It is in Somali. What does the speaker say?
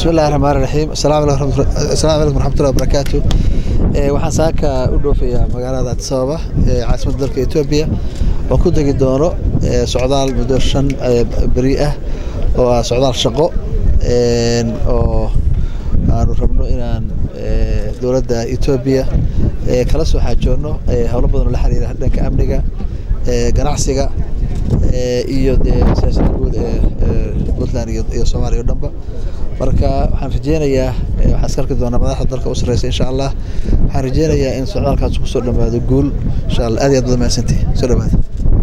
bismi illahi raxmaan raxiim asalaamu calaykum waraxmatullahi wabarakaatu waxaan saaka u dhoofayaa magaalada addis ababa ee caasimadda dalka etoobiya oo ku degi doono socdaal muddo shan beri ah oo ah socdaal shaqo oo aanu rabno inaan dowladda etoobiya kala soo xaajoonno howlo badan oo la xiriira dhanka amniga ganacsiga iyo dee siyaasadda guud ee puntland iyo soomaaliya o dhanba marka waxaan rajeynayaa waxaan iska arki doonaa madaxda dalka u sarreysa insha allah waxaan rajeynayaa in socdaalkaas kusoo dhammaado guul insha allah aad iyo aad baad mahadsantihi soo dhawaada